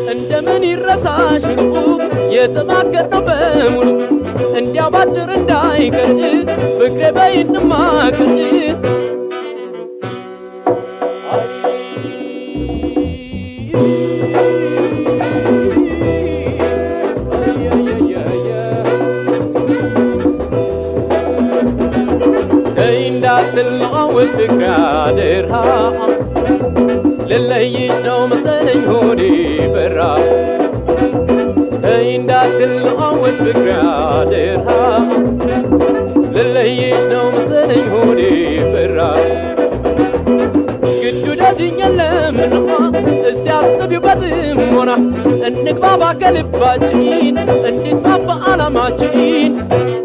እንደምን ይረሳሽ ልቡ የተማከርነው በሙሉ እንዲያው ባጭር እንዳይቀር ፍቅሬ በይ እንማክር ነይ እንዳትለዋወጥ ፍቅሬ አደራ ልለይሽ ነው መሰለኝ ሆዴ በራ ነይ እንዳትለዋወጥ ፍቅሬ አደራ ልለይሽ ነው መሰለኝ ሆዴ በራ ግዱ ደጅኝ የለምንማ እስቲ አስቢበትም ሆና እንግባባ ከልባችን እንዲስማማ ዓላማችን